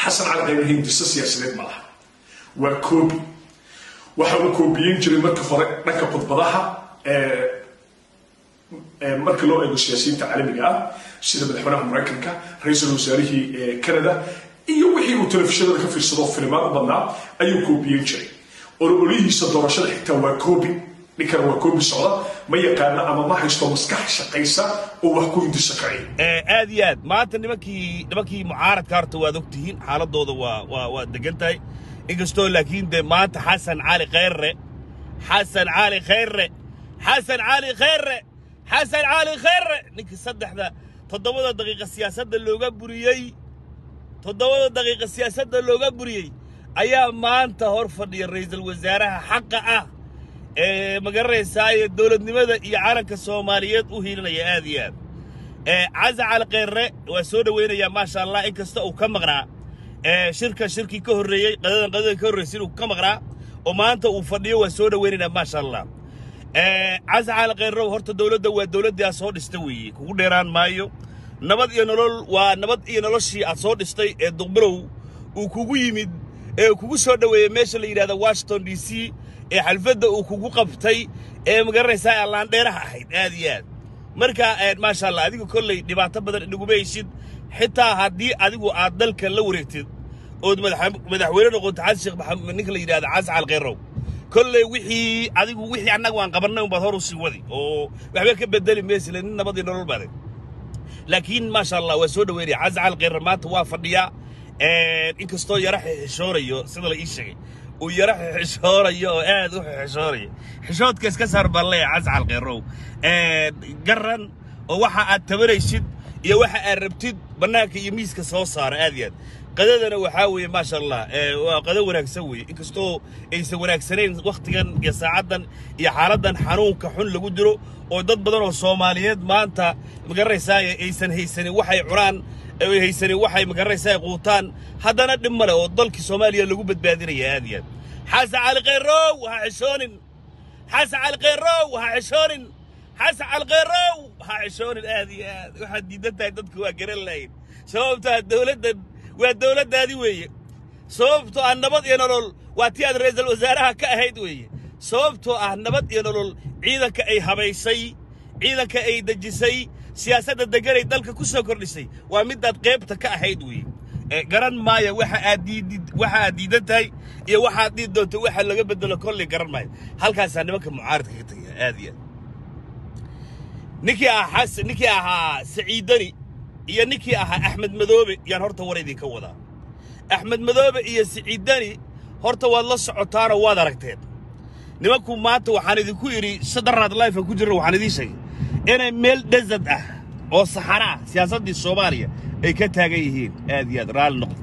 xasan cali khayre hindiso siyaasadeed ma laha waa koobi waxa uu koobiyeyn jiray markii hore dhanka khudbadaha marka loo eego siyaasiyiinta caalamiga ah sida madaxweynaha maraykanka ra-iisul wasaarihii canada iyo wixii uu telefishinada ka fiirsado filimaan u badnaa ayuu koobiyeyn jiray ololihiisa doorashada xitaa waa koobi ninkan waa koobi socda ma yaqaana ama ma haysto maskax shaqaysa oo wax ku hindiso kacay aad iyo aad maanta nimankii nimankii mucaaradka horta waad ogtihiin xaaladooda waa waa waa degan tahay inkastoo laakiin dee maanta xasan cali khayre xasan cali khayre xasan cali khayre xasan cali khayre ninkii saddexda toddobada daqiiqa siyaasadda looga buriyey toddobada daqiiqa siyaasadda looga buriyey ayaa maanta hor fadhiya ra'iisul wasaaraha xaqa ah ee magaranaysaayee dowladnimada iyo calanka soomaaliyeed u hiilinaya aad iyo aad casa cali khayre waa soo dhowaynayaa maasha allah in kasta uu ka maqnaa shirka shirkii ka horreeyey qadadan qadadan ka horraysay inuu ka maqnaa oo maanta uu fadhiyo waa soo dhowaynaynaa maasha allah casa cali khayrow horta dowladda waa dowladdii aad soo dhista weeye kugu dheeraan maayo nabad iyo nolol waa nabad iyo noloshii aad soo dhistay ee duqbilow uu kugu yimid ee kugu soo dhoweeyey meesha la yidhahda washington d c ee xalfadda uu kugu qabtay ee magaranaysaa allaandheeraha ahayd aad iyo aad marka maasha allah adigu kolley dhibaato badan inaguma heysid xitaa haddii adigu aad dalka la wareegtid ood madaxweyne noqoto xasan sheekh maxamed ninka la yidhahda xasan cali khayrow kolley wixii adigu wixii annaga waan qabannay unbaad hor u sii wadi oo waxba ka bedeli maysile nin nabadii nolol baday laakiin maasha allah waa soo dhoweynaya xasan cali khayre maanta waa fadhiyaa inkastoo yara xishoonayo sida la ii sheegay uu yara xishoonayo oo aad u xishoonayo xishoodka iska saar baan leeyahay xasan cali khayrow garan oo waxa aad tabanaysid iyo waxa aad rabtid bannaanka iyo miiska soo saara aad iyo aad qadadana waxaa weeye maasha allah waa qado wanaagsan weeye inkastoo aysan wanaagsanayn wakhtigan iyo saacaddan iyo xaaladdan xanuunka xun lagu jiro oo dad badan oo soomaaliyeed maanta magaranaysaay aysan haysanin waxay cunaan ay haysanin waxay magaranaysaay quutaan haddana dhib male oo dalkii soomaaliya lagu badbaadinaya aad iyo aad xasan cali khayrow ha xishoonin xasan cali khayrow ha xishoonin xasan cali khayrow ha xishoonin aad iyo aad waxaad diidan tahay dadku waa garan lahayn sababtaa dowladdan waa dowladdaadii weeye sababtoo ah nabad iyo nolol waa tii aad ra'iisul wasaaraha ka ahayd weeye sababtoo ah nabad iyo nolol ciidanka ay habaysay ciidanka ay dejisay siyaasadda deganay dalka ku soo kordhisay waa midaad qaybta ka ahayd weeye garan maayo waxa aad diidid waxa aad diidan tahay iyo waxaad dhiid doonto waxa laga bedelo kolley garan maayo halkaasaa nimanka mucaaradka ka tagaya aad iyo aad ninkii ahaa xasan ninkii ahaa saciidani iyo ninkii ahaa axmed madoobe yaan horta war idinka wadaa axmed madoobe iyo siciidani horta waad la socotaanoo waad aragteen nimanku maanta waxaan idinku idhi sadaraad lifean ku jirna waxaan idiin sheegay inay meel desad ah oo saxara ah siyaasaddii soomaaliya ay ka taagan yihiin aad iyo aad raalli noqdo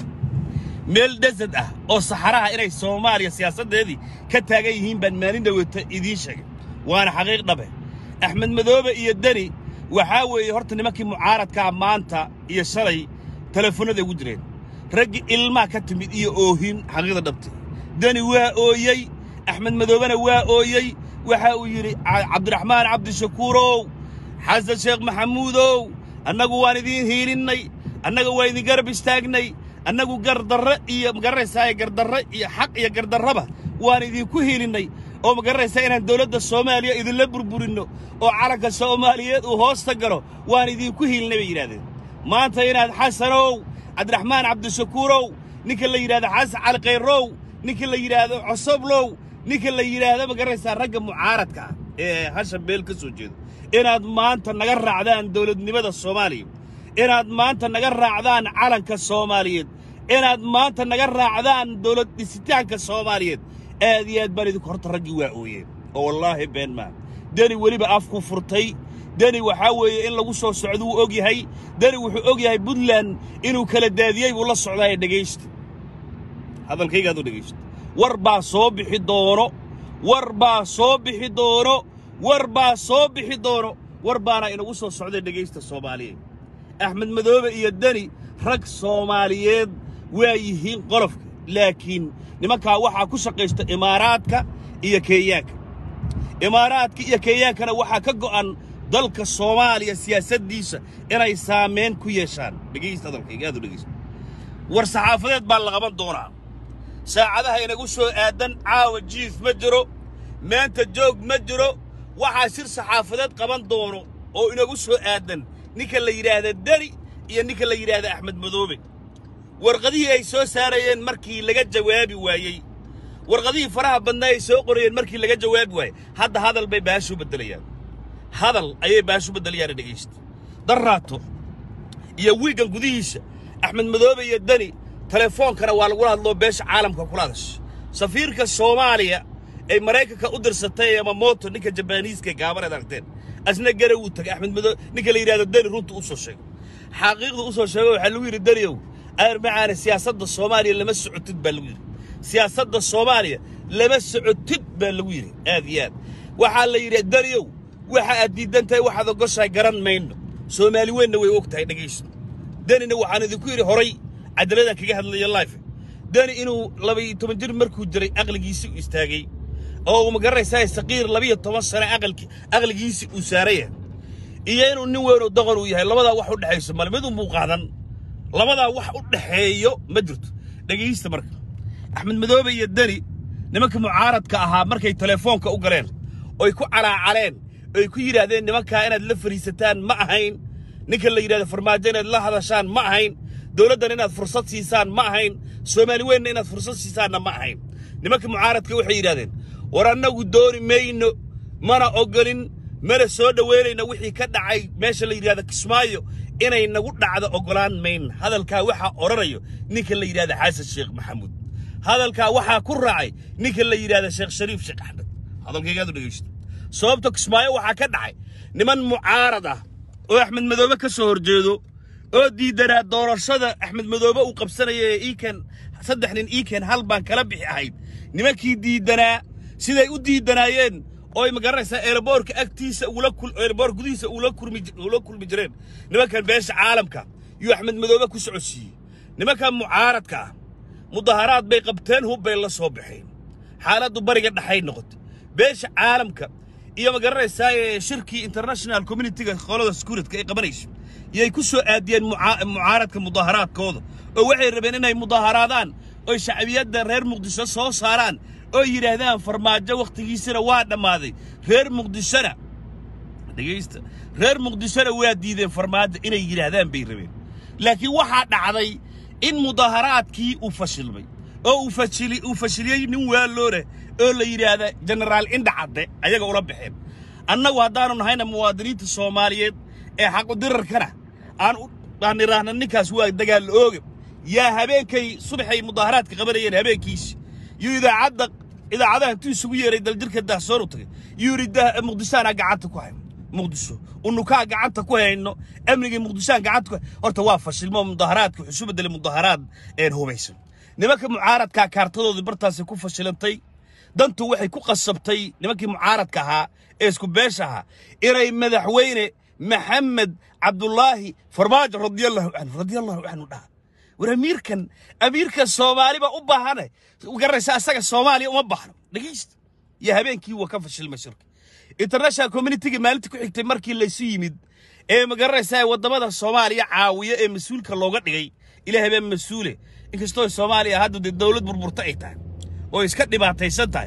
meel desad ah oo saxara ah inay soomaaliya siyaasaddeedii ka taagan yihiin baan maalin dhaweyta idiin sheegay waana xaqiiq dhabe axmed madoobe iyo deni waxaa weeye horta nimankii mucaaradkaa maanta iyo shalay telefoonnada ugu jireen raggii ilmaa ka timid iyo oohin xaqiiqda dhabtay deni waa ooyey axmed madoobena waa ooyey waxa uu yidhi cabdiraxmaan cabdishakuurow xasan sheekh maxamuudow annagu waan idiin hiilinnay annaga waa idin garab istaagnay annagu gardarre iyo magaranaysaa gardarre iyo xaq iyo gardarraba waan idinku hiilinnay oo magaranaysaa inaan dawladda soomaaliya idinla burburinno oo calanka soomaaliyeed uu hoosta galo waan idinku hiilinay bay yidhahdeen maanta inaad xasanow cabdiraxmaan cabdishakuurow ninka la yidhahdo xasan cali khayrow ninka la yidhaahdo cosoblow ninka la yidhaahdo magaranaysaa ragga mucaaradka ah ee hashan beel ka soo jeedo inaad maanta naga raacdaan dawladnimada soomaaliya inaad maanta naga raacdaan calanka soomaaliyeed inaad maanta naga raacdaan dawlad dhisitaanka soomaaliyeed aad iyo aad baan idinku horta raggii waa ooyeen oo wallaahi been maa deni weliba afku furtay deni waxaa weeye in lagu soo socdo wuu og yahay deni wuxuu og yahay puntland inuu kala daadiyey buu la socdaaye dhegaysta hadalkaygaad u dhegaysta war baa soo bixi doono war baa soo bixi doono war baa soo bixi doono war baana inagu soo socday dhegaysta soomaaliyeed axmed madoobe iyo deni rag soomaaliyeed waa yihiin qolofka laakiin nimankaa waxaa ku shaqaysta imaaraadka iyo kenyaanka imaaraadka iyo kenyaankana waxaa ka go'an dalka soomaaliya siyaasaddiisa inay saamayn ku yeeshaan dhegaysta hadalkayga aad u dhegaysta war saxaafadeed baa la qaban doonaa saacadaha inagu soo aadan caawa jiif ma jiro maanta joog ma jiro waxaa shir saxaafadeed qaban doono oo inagu soo aadan ninka la yidhaahda deni iyo ninka la yidhaahda axmed madoobe warqadihii ay soo saarayeen markii laga jawaabi waayey warqadihii faraha badnaa ay soo qorayeen markii laga jawaabi waayey hadda hadal bay baashu beddelayaan hadal ayay baashu beddelayaan dhegaysta darraato iyo wiiggan gudihiisa axmed madoobe iyo deni telefoonkana waa lagula hadloo beesha caalamka kula hadasha safiirka soomaaliya ay maraykanka u dirsatay yamamoto ninka jabaaniiska gaabaneed aragteen asna gara wuu tagay axmed madoobe ninka la yidhahdo deni runta u soo sheego xaqiiqda u soo sheego waxaa lagu yidhi deniow ayar macaane siyaasadda soomaaliya lama socotid baa lagu yidhi siyaasadda soomaaliya lama socotid baa lagu yidhi aad iyo aad waxaa la yidhi deniow waxa aad diidan tahay waxaad ogoshahay garan mayno soomaali weynna way og tahay dhegaysto denina waxaan idinku yidhi horay cadaladan kaga hadlayo life deni inuu labaiyo toban jir markuu jiray aqligiisii u istaagay oo uu magaranaysaa saqiir labiyo toban sane aqalki aqligiisii uu saaraya iyo inuu nin weyn oo doqon uu yahay labadaa wax u dhexayso male mid unbuu qaadan labadaa wax u dhexeeyo ma jirto dhegaysta marka axmed madoobe iyo deni nimanka mucaaradka ahaa markay telefoonka u galeen oy ku calaacaleen oy ku yidhaahdeen nimankaa inaad la fariisataan ma ahayn ninka la yidhahdo farmaajo inaad la hadashaan ma ahayn dowladdan inaad fursad siisaan ma ahayn soomaali weynna inaad fursad siisaanna ma ahayn nimanka mucaaradka waxay yidhahdeen war annagu dooni mayno mana ogolin mana soo dhoweynayno wixii ka dhacay meesha la yidhahdo kismaayo inay nagu dhacdo oggolaan mayn hadalkaa waxaa odhanayo ninka la yidhahda xasan sheekh maxamuud hadalkaa waxaa ku raacay ninka la yidhahda sheekh shariif sheekh axmed hadalkaygaadu dhegaysto sababta kismaayo waxaa ka dhacay niman mucaarad ah oo axmed madoobe ka soo horjeedo oo diidanaa doorashada axmed madoobe uu qabsanaya ee iikan saddex nin iikan hal baan kala bixi ahayd nimankii diidanaa siday u diidanaayeen oo ay magaranaysaa eelaboorka agtiisa ugula kul eelaboor gudihiisa ugula kulmi ugula kulmi jireen nimankan beesha caalamka yuu axmed madoobe ku socodsiiyey nimankan mucaaradka ah mudaharaad bay qabteen hub bay la soo baxeen xaaladdu bariga dhexay noqotay beesha caalamka iyo magaranaysaa ee shirkii international communityga qolada securityka ay qabanayso yay ku soo aadiyeen mucaaradka mudaharaadkooda oo waxay rabeen inay mudaharaadaan oy shacbiyadda reer muqdisho soo saaraan oo yidhaahdaan farmaajo wakhtigiisana waa dhammaaday reer muqdishona dhegaysta reer muqdishona waa diideen farmaajo inay yidhaahdaan bay rabeen laakiin waxaa dhacday in mudaharaadkii uu fashilmay oo uu fashili uu fashiliyey nin waalooleh oo la yidhaahda jenaraal indha cadde ayaga ula baxeen annagu haddaanu nahayna muwaadiniinta soomaaliyeed ee xaqudirarkana aan aan idhaahna ninkaas waa dagaal ooga yaa habeenkay subaxay mudaharaadka qabanayeen habeenkiisi yuu idaacadda idaacadaha intuu isugu yeeray daljirka dahsoon u tagay yuu yidhi muqdishoanaa gacanta ku hayno muqdisho unukaa gacanta ku hayno amnigii muqdishoaan gacanta ku horta waa fashilmo mudaharaadka wuxuu isu bedelay mudaharaad een hubaysan nimanka mucaaradkaa kaartadoodii bartaasi ku fashilantay dantu waxay ku qasabtay nimankii mucaaradka ahaa ee isku beesha ahaa inay madaxweyne maxamed cabdulaahi farmaajo radiallahu canhu radiallahu canhu dhaha war amiirkan amiirkan soomaaliba u baahane garanaysa asaga soomaaliya uma baahno dhegaysta iyo habeenkii waa ka fashilmay shirka international communityga maalinta ku xigtay markii laysu yimid ee magaranaysaa waddamada soomaaliya caawiya ee mas-uulka looga dhigay ilaahay baa mas-uule inkastoo soomaaliya hadda dee dowlad burburta ay tahay oo iska dhibaataysan tahay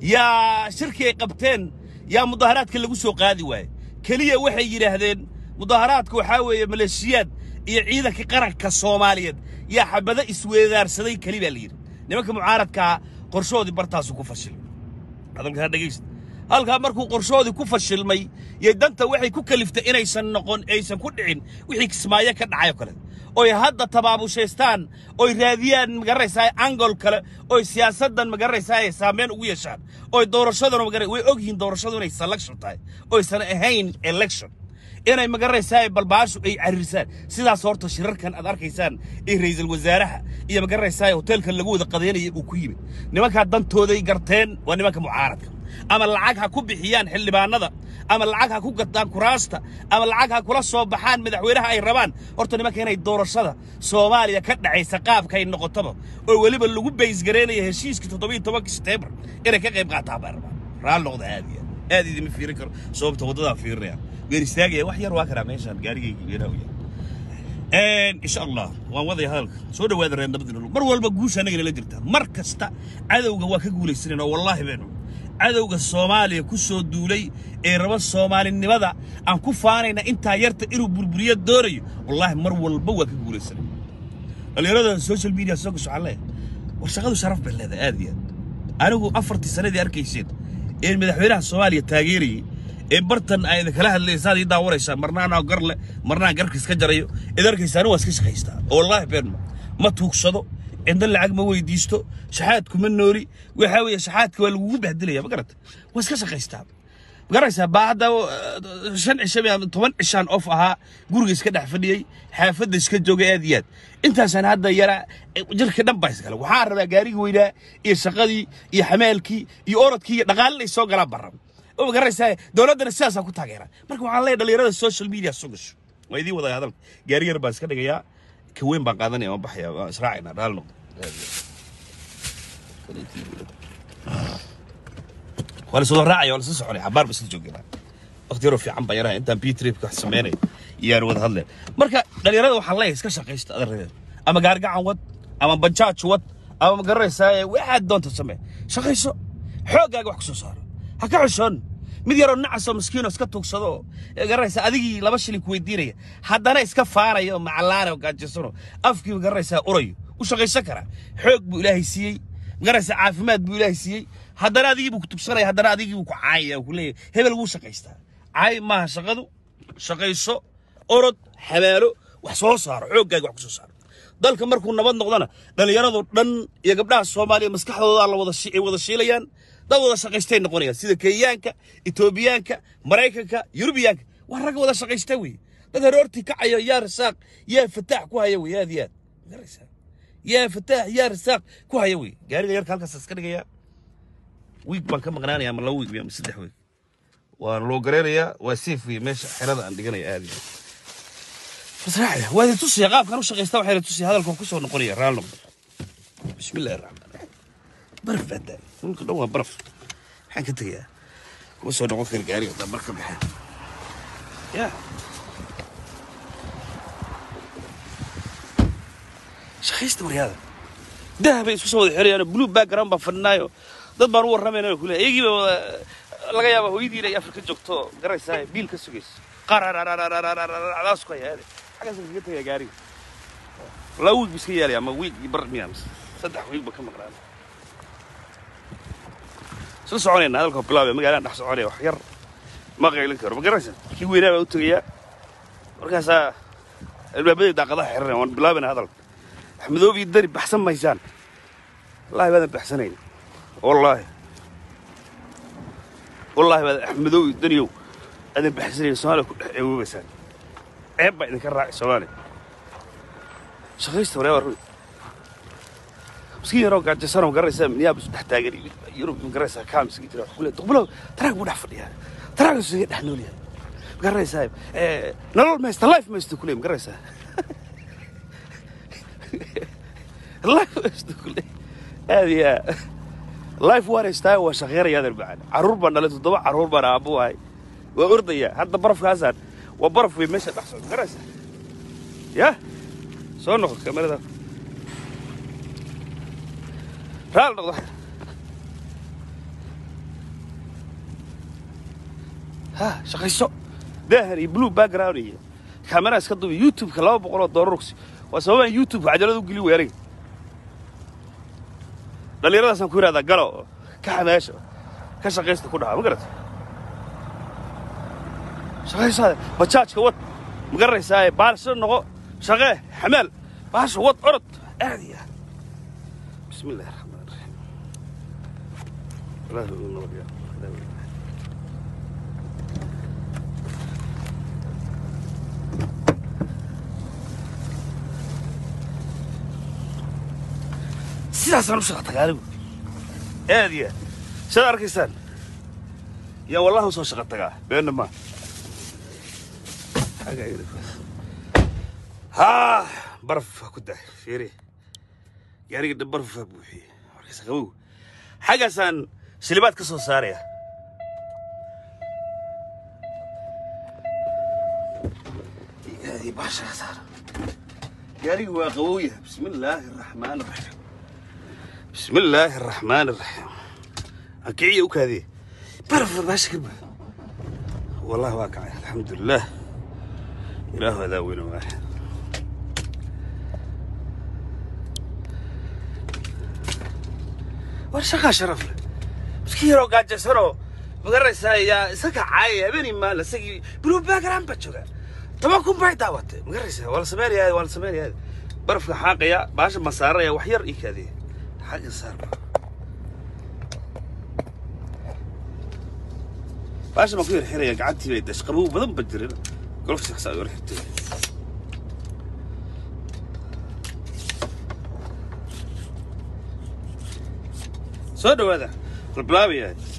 yaa shirkii ay qabteen yaa mudaharaadka lagu soo qaadi waaye keliya waxay yidhaahdeen mudaharaadka waxaa weeye maleeshiyaad iyo ciidanka qaranka soomaaliyeed yaa xabado isweedaarsaday keli baa la yidhi nimanka mucaaradkaa qorshoodii bartaasu ku fashilmay hadalkaa dhegaysta halkaa markuu qorshoodii ku fashilmay yay danta waxay ku kaliftay inaysan noqon aysan ku dhicin wixii kismaayo ka dhacay oo kale oy hadda tabaabushaystaan oy raadiyaan magaranaysaa angol kale oy siyaasaddan magaranaysaa saameyn ugu yeeshaan oy doorashadana magara way ogyihiin doorashadu inay selection tahay oysan ahayn election inay magaranaysaa balbaashu ay cariirsaan sidaas horta shirarkan aad arkaysaan ee ra'iisul wasaaraha iyo magaranaysaa hoteelkan lagu wada qadaynaya uu ku yimid nimankaa dantooday garteen waa nimanka mucaaradka ama lacag ha ku bixiyaan xildhibaanada ama lacag ha ku gataan kuraasta ama lacag ha kula soo baxaan madaxweynaha ay rabaan horta nimanka inay doorashada soomaaliya ka dhacaysa qaabkay noqotaba oo weliba lagu baysgareynaya heshiiskii toddobiyo tobankii seteembar inay ka qayb qaataan baa rabaan raal noqda aad iyo aad idima fiirin karo sababta waddadaa fiirinaya weer istaagaya wax yar waa karaa meeshaan gaarigayga weynaa u yahay insha allah waan wadaya hadalka soo dhawaada reer nabad nolol mar walba guusha anagana la jirtaa mar kasta cadowga waa ka guulaysanayna wallaahi beenu cadowga soomaaliya ku soo duulay ee raba soomaalinimada aan ku faanayna intaa yarta inuu burburiyo doonayo wallaahi mar walba waa ka guulaysanay dhalinyarada social media soo gasho waxaan leeyahay war shaqadu sharaf bay leedahay aad iyo aad anigu afartii sanadii arkayseen ee madaxweynaha soomaaliya taageerayay ee bartan ay kala hadlaysaad ii daawanaysaa marna anaa gar leh marna aan garka iska jarayo id arkaysaa waa iska shaqaystaa oo wallaahi beenma ma tuugsado cidna lacag ma weydiisto shaxaadku ma nooli waxaa weeye shaxaadka waa lagugu bahdilaya ma garata waa iska shaqaystaa ma garanaysaa baa hadda uh, shan cisho ama toban cishaan of ahaa guriga iska dhex fadhiyey xaafadda iska joogay aad iyo aad intaasaan hadda yara jirka dhan baa iskale waxaa rabaa gaarigii weynaa iyo shaqadii iyo xamaalkii iyo orodkii iyo dhaqaalina ay soo galaan barram oo ma garanaysaa dowladdana sidaasaa ku taageera marka waxaan leeyahay dhalinyarada social media soo gasho waa idiin wadaya hadalka gaari yar baan iska dhigayaa ka weyn baan qaadanaya waan baxaya waan israacaynaa dhaal noqdo waa la soo raacaya waa la soo soconaya xabaar ba isla joognaa waqti yaroo fiican baa yaraha intaan bitripka wax sameynaya iyaan wada hadleen marka dhalinyarada waxaan leeyahay iska shaqaysta adarreeda ama gaargacan wad ama bajaaj wad ama ma garanaysaa waxaad doonta samee shaqayso xooggaaga wax ku soo saaro ha ka xishoon mid yaroo nacasoo maskiino iska tuugsado oo ee garanaysaa adigii laba shilin ku weydiinaya haddana iska faanayo oo macalaana oo gaajisano afkii ma garanaysaa urayo u shaqaysan karaa xoog buu ilaahay siiyey ma garanaysaa caafimaad buu ilaahay siiyey haddana adigii buu ku tugsanaya haddana adigii buu ku caayaya oo ku leeyahay hebel wuu shaqaystaa caay maaha shaqadu shaqayso orod xabaalo wax soo saaro xooggaaga wax ku soo saaro dalka markuu nabad noqdana dhallinyaradu dhan iyo gabdhaha soomaaliya maskaxdooda la wada shi- ay wada shiilayaan dad wada shaqaystay noqonayaan sida kenyaanka etoobiyaanka maraykanka yurubiyaanka waa rag wada shaqaysta wey dad haroortii kacaya yaa rasaaq yaa fataax ku haya wey aad iyo aad magaraysaa yaa fataax yaa rasaaq ku haya wey gaariga yarka halkaas iska dhigaya wiig baan ka maqnaanaya ama laba wiig ama saddex wiig waan loo gareynayaa waa safe wey meesha xerada aan dhiganaya aad iyo aad fasraaxda waa idin tusaya qaabkan u shaqaysta waxaa idin tusaya hadalkan ku soo noqonaya raal noqdo bismi illaahi raxmaan raxiim baraf baa daay dhulka dhan waa baraf maxaan ka tegayaa kuma soo noqon kara gaariga haddaan mar ka baxeen ya shaqaysta maryaada daha bay isku soo wada xirayaan blue background baan fadhinaayo dad baan u warramayna kule iyagii baa wada laga yaaba hooyadiina ay afrika joogto garaysaa biil ka sugayso qarararararararadaas ku hayaa xaggaas kaga tagaya gaariga laba wiig bu iska yaalaya ama wiig iyo bar miya mise saddex wiig ba ka maqnaan isla soconayna hadalka bilaabaya magaalaan dhex soconaya wax yar ma qaylin karo ma garanaysa kii weynaa baa u tegayaa markaasaa albaabadii daaqadaha xiranaya waan bilaabayna hadalka axmedoob iyo dani baxsan maysaan wallaahi baadan baxsanayn wallaahi wallaahi baadan axmedoob iyo daniyow aadan baxsanayn soomaaliya ku dhex eewoobaysaan ceeb baa idinka raacay soomaaliya shaqaysta wareeba run miskiin yaroo gaajasano ma garanaysaa minneapolis dhex taagan iyo yurub ma garanaysaa kaa miskiin jira wax ku leeyahay duqbulow taraag buu dhex fadhiyaa taraagaas isaga dhex nool yahay ma garanaysaa eh, nolol maysta life maysta ku leeyahay ma garanaysaa life maysta ku leeyahay aad iyo aad life waan haystaa waa shaqeynaya adeer macaan carruur baan dhalay toddoba carruur baan aabbu ahay waa ordayaa hadda barafkaasaan waa baraf wey meesha dhex socda garanaysaa ya soo noqo kamerada raal noqdo ha shaqayso daahan iyo blue background iyo kamera iska dubi youtube-ka laba boqol oo doolar ogsi waa sababaan youtube-ka cajalada u geli wey aniga dhallinyaradaasaan ku yidhahdaa galo ka xamaasha ka shaqaysta ku dhaha ma garata shaqaysaade bajaajka wad ma garanaysaa baarsho noqo shaqee xamaal baasha wad orod aad iyo aad bismi illaahi raxmaan raxiim ilaahi uu nabad yaa ilaahi uu nabad. sidaasaan u shaqa tagaa anigu aad iyo aad sidaad arkaysaan yaa wallahi u soo shaqa tagaa beenna maa xagga ayada kuwaas. haa baraf ha ku daay fiiri gaariga dhan baraf ha buuxiyey markaas qabow xaggaasaan shilibaad ka soo saaraya iyo baasha ka saara gaarigu waa qabowya bismi illaahi araxmaan araxiim bismi illaahi araxmaan araxiim akiciya u kaadiye baraf baasha ka buuxo والله واقع الحمد لله إله هذا وين واحد ورشقة شرف له مسكيرو قاعد جسرو مقرس يا سكا عاي بني ما لسكي بلو باكرام بتشوكا طبعا كون باي دعوت مقرس ولا سماري هذا ولا سماري هذا برف حاقيا باش مسار يا وحير إيك هذه حاجة صار baasha ma ku yar xiraya gacantii bay dash qabow badan ba jirin golf shaqsa yar xirtay soo dhawaada balbilaabaya